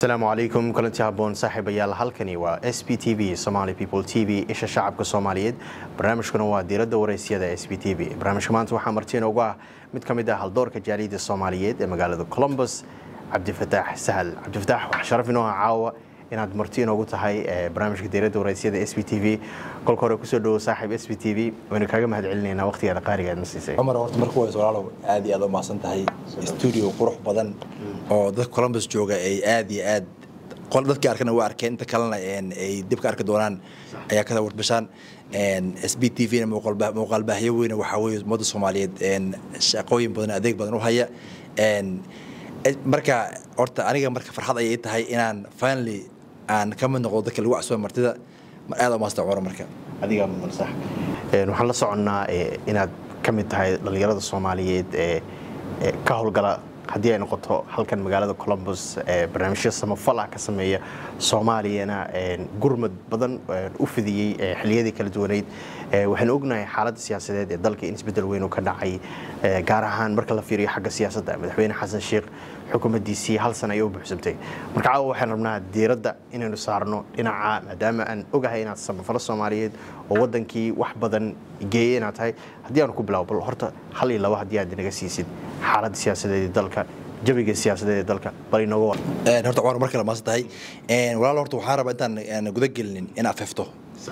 asalaamu calaykum kulanti haboon saaxiibayaal halkani waa s b t v somaali people t v isha shacabka soomaaliyeed barnaamijkuna waa diiradda waraysyada s b t v barnaamijka maanta waxaa marti inoogu ah mid ka mid ah haldoorka jaaliyadda soomaaliyeed ee magaalada colombus cabdifataax sahal cabdifataax waxaa sharaf inoo ah caawa inaad marti inoogu tahay barnaamijka diiradda waraysyada s b t v kolka hore kusoo dhawo saaxiib s b t v waynu kaaga mahad celinaynaa waqtigaada qaaliga aad na siisay cumar horta marka wayse walaalow aad iyo aad u mahadsan tahay stuudio qurux badan oo dadka columbus jooga ay aad iyo aad dadkii arkana waa arkeen inta kalena ay dib ka arki doonaan ayaa ka warbashaan s b t v na muuqaalbaahyo weyne waxaa weye ummadda soomaaliyeed shaqooyin badan adeeg badan u haya marka horta aniga marka farxad ayay tahay inaan finally aan ka mid noqdo dadka lagu casuba martida aad u maasta cumar marka adigaa mudan sax waxaan la soconnaa inaad ka mid tahay dhallinyarada soomaaliyeed ee ka howlgala haddii ay noqoto halkan magaalada colombus barnaamijya samafal ah ka sameeya soomaaliyana gurmad badan u fidiyey xiliyadii kala duwaneyd waxaynu ognahay xaaladda siyaasadeed ee dalka in isbeddel weyn uu ka dhacay gaar ahaan marka la fiiriyo xagga siyaasadda madaxweyne xasan sheekh xukuumaddiisii hal sana ayay u buuxsamtay marka caawa waxaan rabnaa diiradda inaynu saarno dhinaca maadaama aan ogahay inaad samafalo soomaaliyeed oo waddankii wax badan geeyey inaad tahay haddii aanu ku bilaabo bal horta hal iyo labo haddii aad inaga siisid xaaladda siyaasadeed ee dalka jawiga siyaasadeed ee dalka bal inooga war horta cumar mar kale maasan tahay walaal horta waxaan rabaa intaan guda gelinin in afefto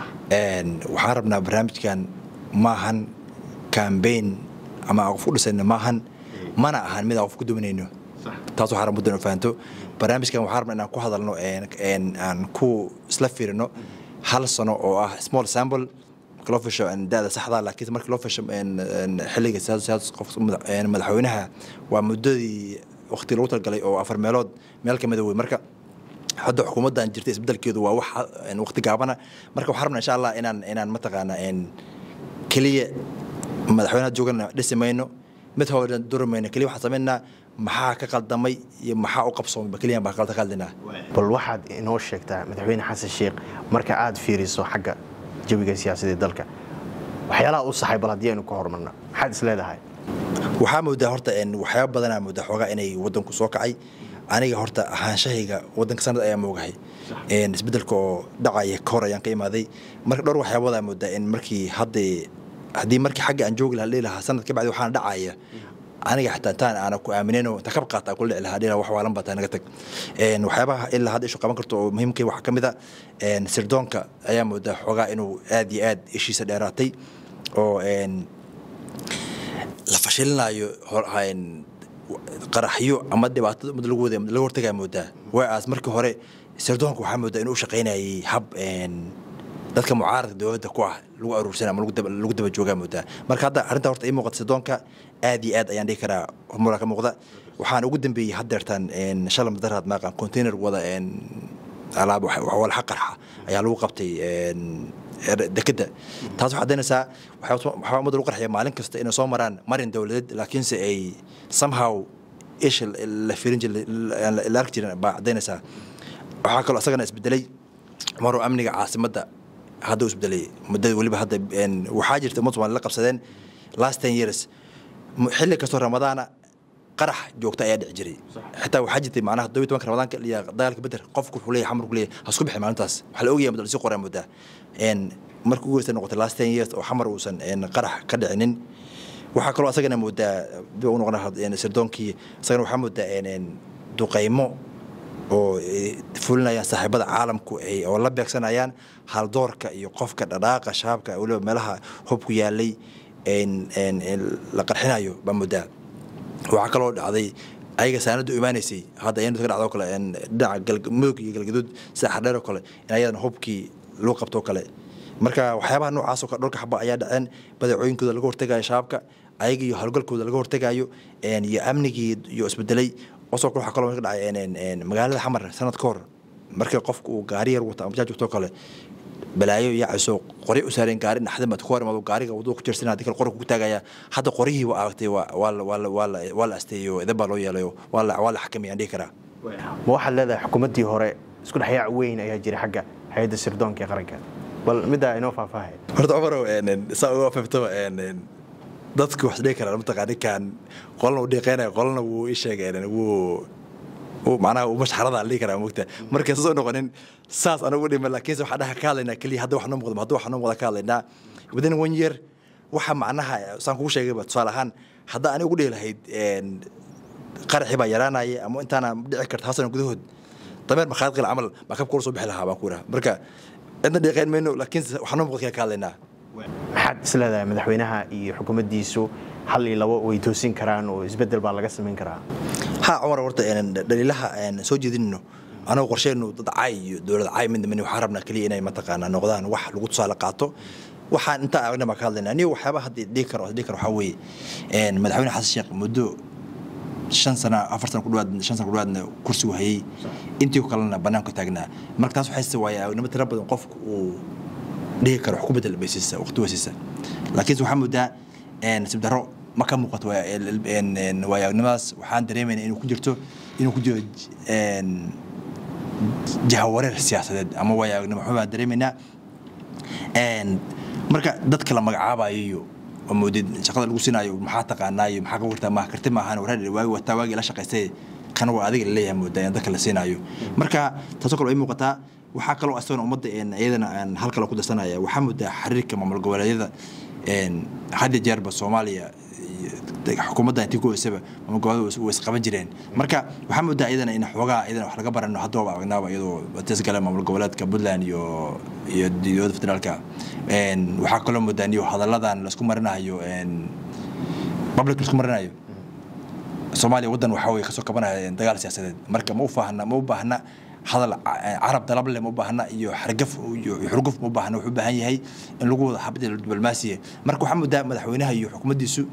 waxaan rabnaa barnaamijkan maahan cambaign ama aan qof u dhisayno maahan mana ahan mid aan qof ku duminayno taas waxaa rabaa muddan fahanto barnaamijkan waxaan rabnaa inaan ku hadalno aan ku isla fiirino hal sano oo ah small sample marka loo fisho da'da saxda laakiin marka loo fisho xilliga madaxweynaha waa muddadii waqti lagu talgalay oo afar meelood meel ka mida wey marka hadda xukuumaddan jirta isbedelkeedu waa wax waqti gaabana marka waxaan rabnaa insha allah inaan inaan mataqaana keliya madaxweynaha joogana dhisi mayno mid hore duri mayno keliya waxaan samaynaa maxaa ka qaldamay iyo maxaa u qabsoomay keliyan baa qalda qaldinaa bal waxaad inoo sheegtaa madaxweyne xasan sheekh marka aad fiiriso xagga jawiga siyaasadee dalka waxyaalaha u saxay bal haddii aynu ka hormarno maxaad is leedahay waxaa moodaa horta waxyaaba badanaa moodaa xoogaa inay waddanku soo kacay aniga horta ahaanshahayga waddanka sanad ayaa moogahay isbeddelka oo dhacaya ka hor ayaan ka imaaday marka dhowr waxyaabadaa moodaa in markii hadda haddii markii xagga aan joogi lahaa dhihi lahaa sanad ka bacdi waxaana dhacaya aniga xitaa intaan aana ku aaminayno inta kab qaata aan kula dhici lahaa dhihi wax waalan baa taa naga tag waxyaabaha ilaa hadda ishu qaban karto oo muhiimkii waxaa ka mid a sirdoonka ayaa moodaa xoogaa inuu aad iyo aad ishiisa dheeraatay oo la fashilinayo qaraxyo ama dhibaatada umad lagu wada laga hortagaa moodaa waaas markii hore sirdoonka waxaa moodaa inuu u shaqaynayay hab dadka mucaaradka dowladda ku ah lagu aruursan ama lagu daba joogaa moodaa marka hadda arrinta horta ii muuqata sirdoonka aad iyo aad ayaan dhihi karaa horumara ka muuqda waxaan ugu dambeeyey haddeertaan shalam daraad maaqan container wada alaab walxa qarxa ayaa lagu qabtay dekeda taas waxaa daynaysaa waxaa ummadda lagu qarxaya maalin kasta inay soo maraan marin dowladeed laakiinse ay somehow isha la firin jir la arki jirin baa cadaynaysaa waxaa kaloo isagana isbedelay maruu amniga caasimadda hadda u isbedelay muddada weliba hadda waxaa jirta ummad somaali la qabsadeen last ten years xilli kastoo ramadaana qarax joogta ayaa dhici jiray xitaa waxaa jirtay macnaha todobiy tobanka ramadaanka iyo dagaalka beder qofku wuxuu leeyahay xamar ku leeyahay ha isku bixin maalintaas waxaa la ogyahay madal si qoraa moodaa markii ugu horeysa noqotay last ten years oo xamar uusan qarax ka dhicinin waxaa kaloo asagana moodaa dib u noqona sirdoonkii asagana waxaa moodaa duqaymo oo fulinayaan saaxiibada caalamku oo la beegsanayaan haldoorka iyo qofka dhadhaaqa shabaabka weliba meelaha hubku yaalay la qarxinayo baa moodaa waxaa kaloo dhacday ayaga saanada u imaanaysay hadda ayanu ka dhacdo kale dhinaca mudug iyo galgaduud sida xardheer oo kale in ayadana hubkii lagu qabto kale marka waxyaabaha noocaasoo kale dhulka xaba ayaa dhaceen badeecooyinkooda laga hortegayo shabaabka ayaga iyo howlgalkooda laga hortegayo iyo amnigii iyo isbedelay osoo kale waxaa kaloo ka dhacay magaalada xamar sanad ka hor markii qofka uu gaari yar wata ama jaajugtoo kale balaayo yaacayso qori u saareen gaari naxdin baad ku hor imaado gaariga wadada ku jirsan haddii kale qori kugu taagaya hadda qorihii waa aragtay waa la asteeyo idan baa loo yeelayo waa la xakamayaan dhihi karaa ma waxaad leedahay xukuumaddii hore isku dhexyaac weyn ayaa jira xagga hay-adda sirdoonka ee qaranka bal middaa inoo faahfaahay horta cumarow saa uga fahmto dadku wax dhihi karaa mataqaa ninkan qolana uu dhiiqeynaya qolana wuu ii sheegay wuu macnaha mashxarada la dhihi karaa mogta marka soo noqonin saas anagu dhima laakiinse waxaa dhaha ka hadlaynaa keliya hadda wax noo muuqda hadda wax noo muuqda ka hadlaynaa within one year waxa macnaha saan kugu sheegayba tusaale ahaan hadda aniga ugu dhihi lahayd qaraxii baa yaraanaya ama intaana dhici karta hasan gudahood dameer makhaadqil camal makab kula soo bixi lahaa baan ku idhaha marka cidna dhiiqayn mayno laakiinse wax noo muuqda ka hadlaynaa maxaad isleedahay madaxweynaha iyo xukuumaddiisu hal iyo labo way toosin karaan oo isbeddel baa laga samayn karaa ha cumar horta dhaliilaha soo jeedinno anagoo qorsheynu dad caay iyo dowlad caay midna min waxaan rabnaa keliya inay mataqaanaa noqdaan wax lagu tusaale qaato waxaan intaa aragna baan ka hadlaynaa aniga waxyaabaha hadda dhihi karo dhihi karo waxaa weeye madaxweyne xasan sheekh muddo shan sana afar sana kudhawaad shan sana kudhawaadna kursigu hayay intii kalena banaanka taagnaa marka taas waxay waaya aragnimo tira badan qofku uu dhihi karo wax ku bedel baysiisa waqti wasiisa laakiinse waxaa moodaa sibdaro ma ka muuqato waayagnimadaas waxaan dareemayna inuu ku jirto inuu ku jiro jahawareer siyaasadeed ama waayagnimo waxbaan dareemaynaa marka dadka la magacaabayo iyo oo moodid shaqada lagu sinaayo maxaa taqaanaayo maxaa ka wartaa maa karti maahan waraa waagi wataa waagii la shaqaystay kan waa adiga laleeyahay moodaa in dadka la siinaayo marka taasoo kale way muuqataa waxaa kaloo asagana ummadda iyadana aan hal kale ku darsanaya waxaa moodaa xiriirka maamul goboleedyada had iyo jeerba soomaaliya xukuumadda intii ku hoysaba maamul goboleedyada way isqaban jireen marka waxaa moodaa iyadana in xoogaa iyadana wax laga barano haddaba aragnaaba iyadoo tisgale maamul goboleedka puntland iyo iyo dowladda federaalka waxaa kaloo moodaa iyo hadalladan laisku marinayo public laisku marinayo soomaaliya waddan waxaa weye kasoo kabanaya dagaal siyaasadeed marka ma u baahna ma u baahna hadal carab dalable ma u baahna iyo xargaf iyo xurguf ma u baahna wuxuu u baahan yahay in lagu wada xabad diblomaasiya marka waxaa moodaa madaxweynaha iyo xukuumaddiisu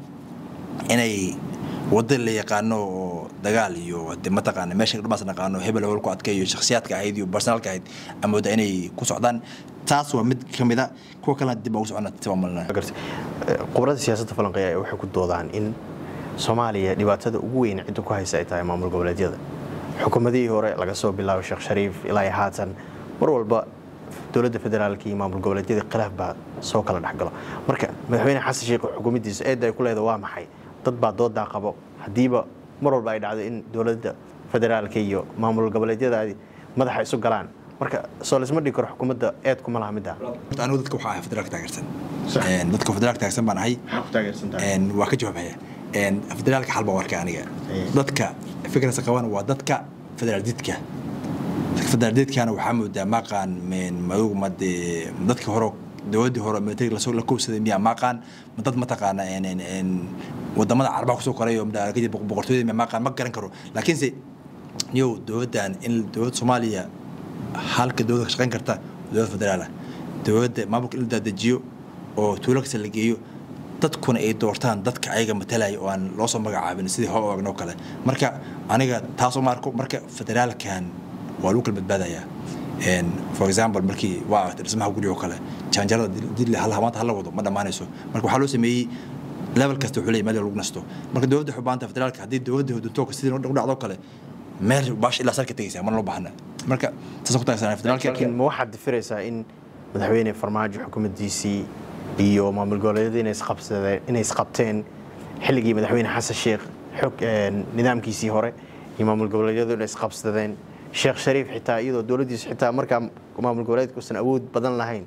inay wadda la yaqaano oo dagaal iyo de mataqaana meesha dhamaas naqaano hebel hebel ku adkay iyo shakhsiyaadka ahayd iyo personalka ahayd amooda inay ku socdaan taas waa mid ka mid a kuwa kalena dib ugu socona tibamalna khubarada siyaasadda falanqeeya waxay ku doodaan in soomaaliya dhibaatada ugu weyn cidda ku haysa ay tahay maamul goboleedyada xukuumadihii hore laga soo bilaabo sheekh shariif ilaa iyo haatan mar walba dowladda federaalka iyo maamul goboleedyada khilaaf baa soo kala dhexgalo marka madaxweyne xasan sheekh xukuumaddiisa eedda ay ku leeda waa maxay dad baa doodaa qabo haddiiba mar walba ay dhacdo in dowladda federaalka iyo maamul goboleedyadaadi madaxa isu galaan marka soo laisma dhigi karo xukuumadda eed kuma laha midda anigu dadka waxaa ahay federaalka taageersan dadka federaalka taageersan baan ahay waa ka jawaabaya federaalka xal baan warka aniga dadka fikrasa qaban waa dadka federaal didka federaal didkana waxaa moodaa maaqaan madow made dadka hore dowladdii hore military lasoo la koobsaday miyaa maaqaan dad mataqaana wadamada carabaha kusoo koray oo boqortooyada miyaa maaqaan ma garan karo laakiinse yow dowladdan in dowladda soomaaliya halka dowladda ka shaqayn karta dowladda federaal ah dowladda maamulka in la dadejiyo oo tuulo kasta la geeyo dadkuna ay doortaan dadka ayaga matalaya oo aan loo soo magacaabin sidii hore ogagnoo kale marka aniga taasoo maarko marka federaalkan waa lagu kala badbaadayaa for example markii waa aragtay dhismaha gurigoo kale jaanjarada dil maanta hala wado ma dhammaanayso marka waxaa loo sameeyey level kasta wuxuu leeyahy meel lagu nasto marka dowladda xubaanta federaalka haddii dowladda huduntoka sidii u dhacdo kale meel baash ilaa salka tegaysaa mana loo baahna marka saas ku taagsanaa federaalka laakiin ma waxaad difiraysaa in madaxweyne farmaajo xukuumaddiisii iyo maamul goboleedyada inay isqabsadeen inay isqabteen xilligii madaxweyne xasan sheekh xog nidaamkiisii hore iyo maamul goboleedyadu inay isqabsadeen sheekh shariif xitaa iyadoo dowladdiisu xitaa markaa maamul goboleedka uusan awood badan lahayn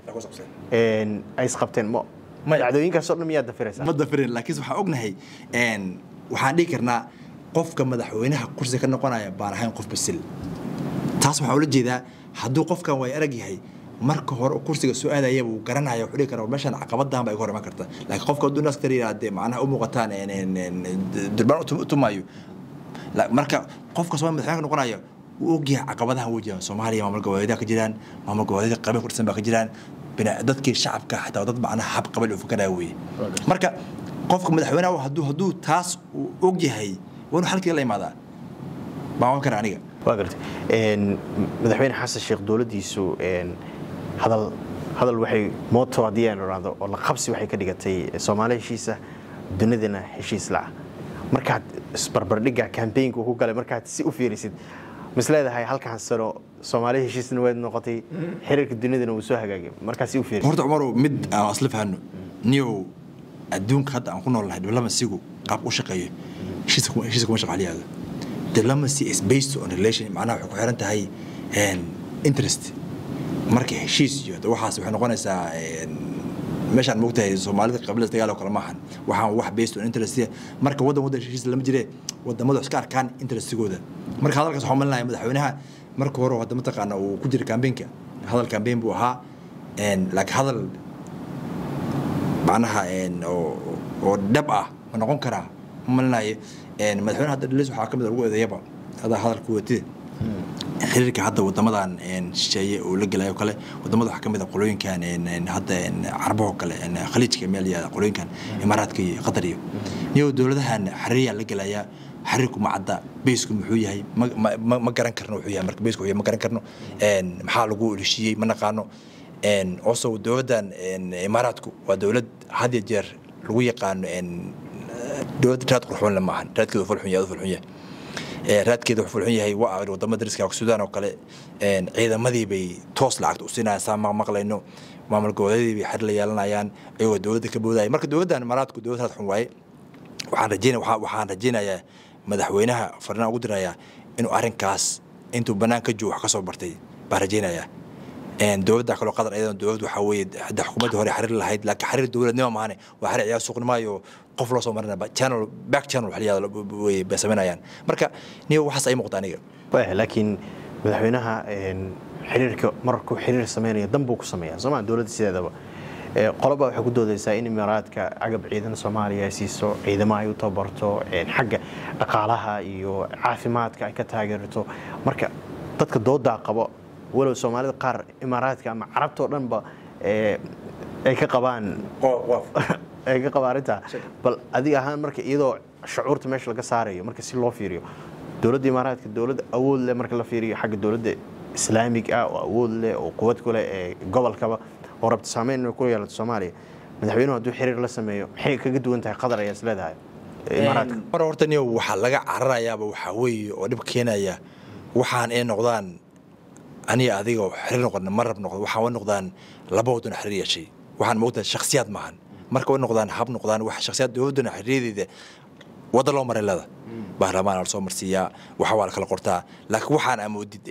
ay isqabteen ma dhacdooyinkaasoo dhan miyaad dafiraysaa ma dafirin laakiin waxaan ognahay waxaan dhihi karnaa qofka madaxweynaha kursiga ka noqonaya baan ahayn qof basil taas waxaa ula jeedaa hadduu qofkan way arag yahay marka hore kursiga soo aadaya wuu garanaya wuxuu dhihi karaa meeshaan caqabadahan baa iga hor iman karta laakiin qofka hadduu naas kale yidhahdee macnaha u muuqataan durbaan u tumaayo marka qofka soo madaxweynaha ka noqonaya wuu ogyahay caqabadaha wajahan soomaaliya maamul goboleedyada ka jiraan maamul goboleedyada qabiil ku dhisan baa ka jiraan dadkii shacabka xataa dad macnaha hab qabiil uu fakaraya weeye marka qofka madaxweynaha hadduu hadduu taas uu ogyahay waa inuu xalkii la imaadaa baan ogan kara aniga waa gartay madaxweyne xasan sheekh dowladdiisu hadal hadal waxay mooto haddii aan idhaahdo oo la qabsi waxay ka dhigatay soomaali heshiisa dunidana heshiis laca markaad isbarbardhigga kambeynka uu ku galay markaad si u fiirisid mis leedahay halkan sano soomaali heshiisna way noqotay xiriirka dunidana wuu soo hagaagay markaad si u fiirisid horta cumarow mid aan isla fahano niyow adduunka hadda aan ku nool nahay diblamasigu qaab u shaqeeyo heshiisa kuma shaqo haliyaada diplomacy is based on relation macnaha waxay ku xiran tahay interest marka heshiis iyo waxaas waxay noqonaysaa meeshaan moogtahay soomaalida qabilas dagaal oo kale maahan waxaan wax based on interest marka waddan waddan heshiis lama jire wadamadu iska arkaan interestigooda marka hadalkaas waxaan malinaya madaxweynaha marka hore hadda mataqaana uu ku jira campaignka hadal campaign buu ahaa laakiin hadal macnaha oo dhab ah ma noqon karaa ma malinayo madaxweynaha hadda dhalis waxaa ka mid ugu eedeeyaba hadaa hadalku watide xiriirka hadda wadamadan shisheeye oo la gelayo kale wadamada waxaa ka mid a qolooyinkan hadda carabahoo kale khaliijka meel yaada qolooyinkan imaaraadka iyo qatar iyo niyo dowladahan xiriiryaa la gelaya xiriirku ma cadda beysku muxuu yahay ma garan karno wuxuu yahay marka beysku wuxuu ma garan karno maxaa lagu heshiiyey ma naqaano also dowladdan imaaraadku waa dowlad had iyo jeer lagu yaqaano dowladda raad qurxoon le maahan raadkeedu fulxun yahay fulxun yahay raadkeeda wuxuu fulxun yahay waa wadamada dariska suudaan oo kale ciidamadii bay toos lacagta u siinayaan saa ma maqlayno maamul goboleedii bay xir la yeelanayaan iyagoo dowladda ka boodaya marka dowladdan imaaraadku dowlad raad xun waaye waxaan rajeynaya waxaan rajeynayaa madaxweynaha farnaan ugu dirayaa inuu arrinkaas intuu bannaan ka joogo wax ka soo bartay baan rajeynayaa dowladda kaloo qatar iyadana dowlad waxaa weeye hadda xukuumadda hore xiriir lahayd laakiin xiriir dowladnimo maahane waa xiriir ciyaar suuqnimaayo qof loo soo marinaya channel back channel xiliyada way bay samaynayaan marka niyo waxaas ay muuqda aniga laakiin madaxweynaha xiriirka markuu xiriir sameynaya dan buu ku sameeyaa sooma dowladda sideedaba qoloba waxay ku doodaysaa in imaaraadka cagab ciidan soomaaliya ay siiso ciidamo ay u tababarto xagga dhaqaalaha iyo caafimaadka ay ka taageerto marka dadka doodaa qabo walow soomaalida qaar imaaraadka ama carabtao dhanba ay ka qabaan ay ka qabaan arrintaa bal adiga ahaan marka iyadoo shucuurta meesha laga saarayo marka si loo fiiriyo dowladda imaaraadka dowladda awood leh marka la fiiriyo xagga dowladda islaamig ah oo awood leh oo quwad ku leh ee gobolkaba oo rabta saameyn inay ku yeelato soomaaliya madaxweynuhu hadduu xiriir la sameeyo maxay kaga duwan tahay qatar ayaa is leedahay imaaraadka mar horta niyo waxaa laga cararayaaba waxaa weeye oo dhib keenaya waxaan ay noqdaan aniga adiga xiriir noqon ma rab noqdo waxaan way noqdaan laba waddan xiriir yeeshay waxaan moogtahay shakhsiyaad maahan marka way noqdaan hab noqdaan wax shakhsiyaad dowladdana xiriirdeeda wadda loo maray leeda baarlamaan la soo marsiiyaa waxa waa la kala qortaa laakiin waxaan amoodid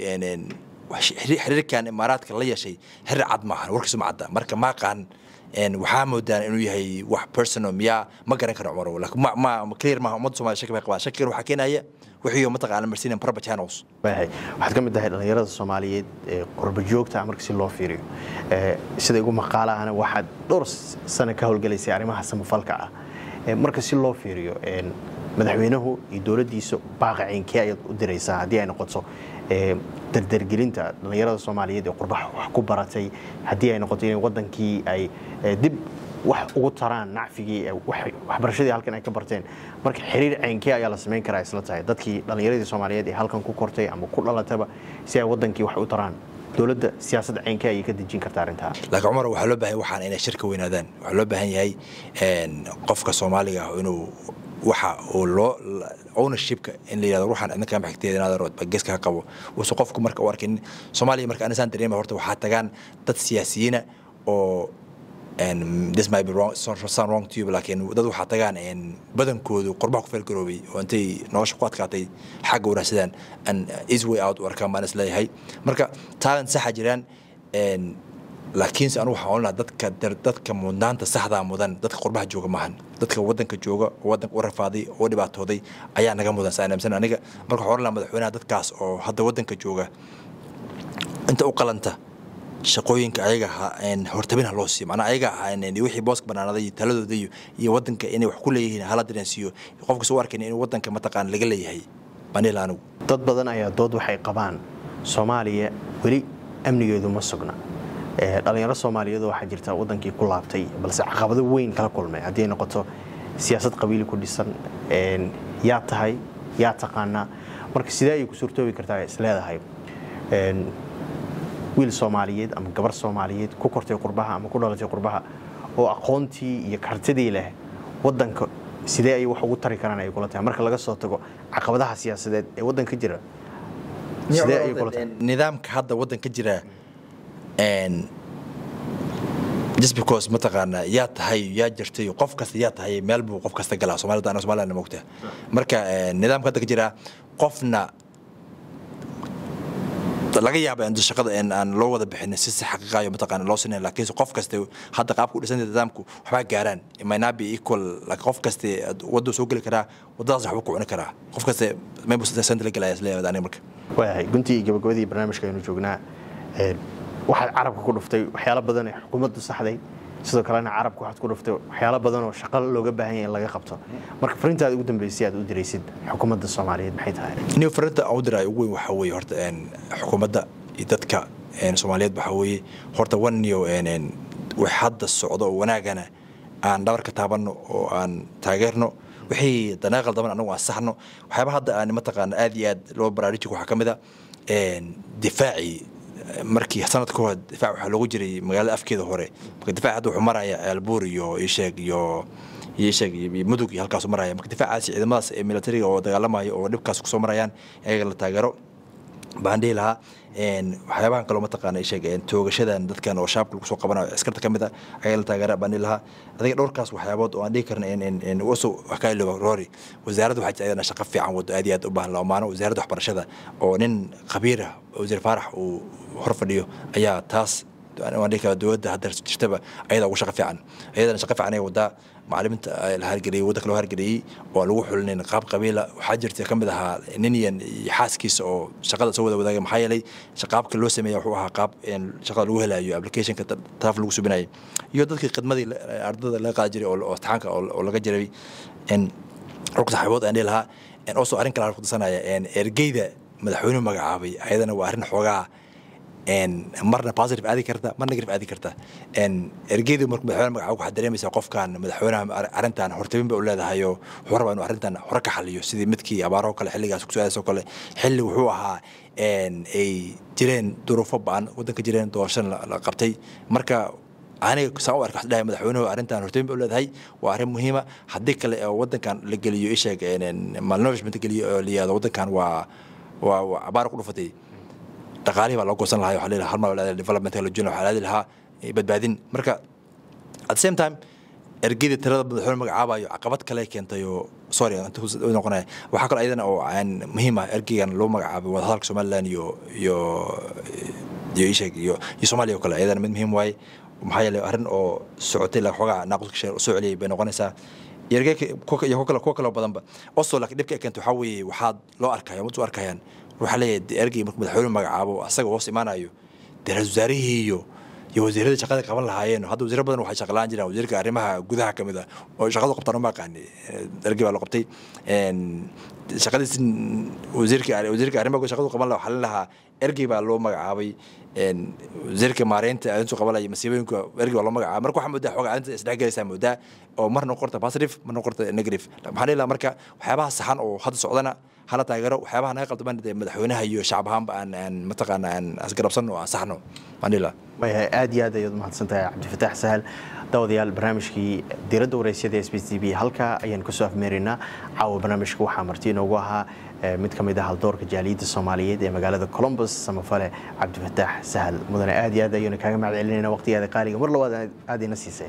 xiriirkan imaaraadka la yeeshay xiriir cad maahan warkiisu ma cadda marka ma aqaan waxaa moodaan inuu yahay wax personal miyaa ma garan karo cumar laakiin ma ma clear maaha ummadda soomaaliya shaki bay qabaan shakigan waxaa keenaya wixii mataqaana marsiinan proper channels waayahay waxaad ka mid tahay dhallinyarada soomaaliyeed ee qurba joogta ah marka si loo fiiriyo sida igu maqaalahana waxaad dhowr sano ka howlgalaysay arrimaha samafalka ah marka si loo fiiriyo madaxweynuhu iyo dowladdiisa baaqa ceynkee ayaad u diraysaa haddii ay noqoto dardargelinta dhallinyarada soomaaliyeed ee qurbaha wax ku baratay haddii ay noqoto in wadankii ay dib wax ugu taraan nacfigii waxbarashadii halkan ay ka barteen marka xiriir ceynkee ayaa la samayn karaa isla tahay dadkii dhallinyaradii soomaaliyeed ee halkan ku kortay ama ku dhalataba si ay wadankii wax u taraan dowladda siyaasadda ceynkee ayay ka dejin kartaa arrintaa laakiin cumar waxaa loo baahan waxaan inay shirka weynaadaan waxaa loo baahan yahay qofka soomaaliga ah inuu waxa uu loo ownershipka in la yidhahdo ruuxan idinka maxigteeda inaad rood geeska ka qabo uusan qofku marka u arkin soomaaliya marka anisaan dareema horta waxaa tagaan dad siyaasiyiina oo this might be wrong sound wrong to you laakiin dad waxaa tagaan badankoodu qurbaha ku feelgaroobay oo intay nolosha ku adkaatay xagga wanaagsadaan an easy way out u arkaan baan is leeyahay marka talent saxa jiraan laakiinse anu waxaan ohan lahaa dadka dadka mudnaanta saxdaa mudan dadka qurbaha jooga maahan dadka wadanka jooga oo wadanka u rafaaday oo dhibaatooday ayaa naga mudan saa aaminsan aniga marka waxaan ohan lahaa madaxweynaha dadkaas oo hadda wadanka jooga inta u qalanta shaqooyinka ayaga hortabin ha loo siiyo macnaa ayaga wixii booska banaanaday taladooda iyo iyo wadanka inay wax ku leeyihiin hala dareensiiyo qofkas u arkayn in wadanka mataqaan laga leeyahay banila anigu dad badan ayaa dood waxay qabaan soomaaliya weli amnigeedu ma sugna dhalinyaro soomaaliyeed waxaa jirta wadankii ku laabtay balse caqabado weyn kala kulmay haddii ay noqoto siyaasad qabiili ku dhisan yaa tahay yaa taqaanaa marka sidee ayay ku suurtoobi kartaa isleedahay wiil soomaaliyeed ama gabar soomaaliyeed ku kortay qurbaha ama ku dhalatay qurbaha oo aqoontii iyo kartidii leh wadanka sidee ayay wax ugu tari karaan ay kula tahay marka laga soo tago caqabadaha siyaasadeed ee wadanka jira sidee ayay kula tahay nidaamka hadda wadanka jira just because mataqaana yaa tahay yaa jirtay qof kasta yaa tahay meel buu qof kasta galaa soomaalida ana somaliland mogta marka nidaamka hadda ka jira qofna laga yaaba in shaqada aan loo wada bixin si si xaqiiqayo mataqaana loo sinayn laakiin qof kasta hadda qaabku dhisan nidaamku waxbaa gaaraan maynabi equal laakiin qof kasta wadda soo geli karaa waddadaas waxba ku cuni karaa qof kasta maybu senta la gelaya isleeyahay aniga marka waayahay guntii iyo gabagabadii barnaamijka aynu joognaa waxaad carabka ku dhuftay waxyaalo badan ee xukuumaddu saxday sidoo kalena carabka waxaad ku dhuftay waxyaalo badan oo shaqo looga baahan yahay in laga qabto marka fariintaada ugu dambeysay aad u diraysid xukuumadda soomaaliyeed maxay tahay nin fariinta aan u diray ugu weyn waxaa weeye horta xukuumadda iyo dadka soomaaliyeed waxaa weeye horta waniyo wax hadda socdo oo wanaagana aan dhabarka taabanno oo aan taageerno wixii danaaqal daban anagu aan saxno waxyaaba hadda aan mataqaana aad iyo aad loo baraarujin waxaa ka mid a difaacii markii sanad ka hor difaac waxaa loogu jiray magaalada afkeeda hore marka difaac hadda wuxuu maraya ceelbuur iyo isheeg iyo iyo isheeg iyo mudug iyo halkaasu maraya marka difaacaasi ciidamadaas ee militariga oo dagaalamaya oo dhibkaas kusoo marayaan ayaga la taageero baan dhihi lahaa waxyaabahan kaloo mataqaana isheeg toogashadan dadkan oo shaabka lagu soo qabanayo askarta ka mid a ayaga la taageera baan dhihi lahaa adiga dhowrkaas waxyaabood oo aan dhihi karna waso wax ka ilooba roori wasaaradda waxaa jirta ayadana shaqo fiican wado aad iyo aad u baahan la amaano wasaaradda waxbarashada oo nin khabiir ah wasiir faarax uu hor fadhiyo ayaa taas waan dhihi karaa dowladda hadda jirtaba ayadaa ugu shaqo fiican ayadana shaqo fiican ay wadaa macalimiinta la hargeliyey waddanka loo hargeliyey oo aan lagu xulinayn qaab qabiila waxaa jirta ka mid ahaa ninyan iyo xaaskiisa oo shaqada soo wada wadaagay maxaa yeelay qaabka loo sameeya wuxuu ahaa qaab shaqada lagu helayo applicationka taaf lagu subinayay iyo dadkii khidmadii ardada laga qaadi jiray oo taxaanka oo laga jiray rug saxaabood aan dhihi lahaa also arrin kale aan kudarsanaya ergeyda madaxweynuhu magacaabay ayadana waa arrin xoogaa marna positive aadi karta marna negative aadi karta ergeydu marka madaxweyne magacaabo waxaad dareemaysaa qofkan madaxweynaha arrintan hortabin ba u leedahay oo wuxuu rabaa inuu arrintan hore ka xaliyo sidii midkii abaaraho kale xilligaas kusu-aadaas oo kale xilli wuxuu ahaa ay jireen duruufo ba-an waddanka jireen doorashana la qabtay marka aniga saan u arka waxaan dhahay madaxweynuhu arrintan hortabin ba u leedahay waa arrin muhiima haddii kale oo waddankan la geliyo isheeg malnourishment geliyo oo la yihahdo waddankan waa waa abaar ku dhufatay dhaqaalihii baa loo goosan lahaa waxaa leeyahay halmar la development la juna waxaa laadi lahaa badbaadin marka at the same time ergeyda tirada madaxweyne magacaabayo caqabad kale keentay oo sorry noqonaya waxaa kaloo ayadana oo muhiim ah ergeygan loo magacaabay wadahadalka somaliland iyo iyo iyo isheeg iyo iyo soomaaliya oo kale ayadana mid muhiim waaye maxaa yeelay arrin oo socotay la xoogaa naaquska soo celiyay bay noqonaysaa iyo kuwa kaloo badanba oso laakiin dhibka ay keento waxaa weeye waxaad loo arkaya mad u arkayaan waxaa leeyahay ergey markuu madaxweyne magacaabo asaga hoos imaanayo dee ra-isul wasaarihii iyo iyo wasiirada shaqada qaban lahaayeen hadda wasiiro badan waxay shaqalaan jiraan wasiirka arrimaha gudaha ka mid ah oo shaqadu qabtaan uma aqaani ergey baa la qabtay shaqadiisi wasiirka wasiirka arrimaha shaqadu qaban lahaa waxaa lahaa ergey baa loo magacaabay wasiirka maareynta arrintu qabanaya masiibooyinka ergey baa loo magacaabay marka waxaa moodaa xoogaa arrinta isdhexgelaysaa moodaa oo marna qorta positive marna qorta negative maxaa dhihi lahaa marka waxyaabaha saxan oo hadda socdana hala taageero waxyaabaha naga qaldaman dee madaxweynaha iyo shacab ahaanba aan aan mataqaana aan asgarabsan oo aan saxno waan dhihi lahaa waayahay aad iyo aad ayaad umahadsan tahay cabdifataax sahal daawadayaal barnaamijkii diiradda wareysyada s b t v halkaa ayaan kusoo afmeeraynaa caawa barnaamijka waxaa marti inoogu ahaa mid ka mid ah haldoorka jaaliyadda soomaaliyeed ee magaalada colombus samafale cabdifataax sahal mudane aad iyo aad ayaynu kaaga mahad celinayna waqtigaada qaaliga mar labaad aad ina siisay